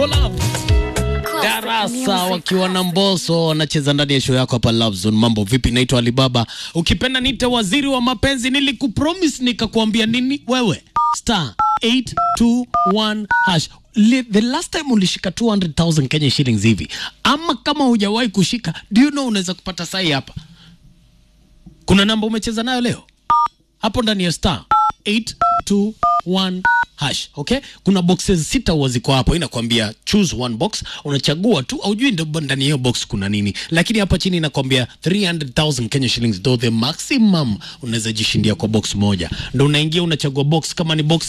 for love darasa wakiwa na mboso wanacheza ndani ya show yako hapa Love Zone. Mambo vipi? Naitwa Alibaba, ukipenda niite waziri wa mapenzi. Nilikupromise nikakwambia nini wewe? Star 821 hash. Le, the last time ulishika 200,000 Kenya shillings hivi, ama kama hujawahi kushika, do you know unaweza kupata sai hapa. Kuna namba umecheza nayo leo hapo ndani ya star 821 hash okay kuna boxes sita huwa ziko hapo inakwambia choose one box unachagua tu aujui ndo ndani ya hiyo box kuna nini lakini hapa chini inakwambia 300000 Kenya shillings do the maximum unaweza jishindia kwa box moja ndo unaingia unachagua box kama ni box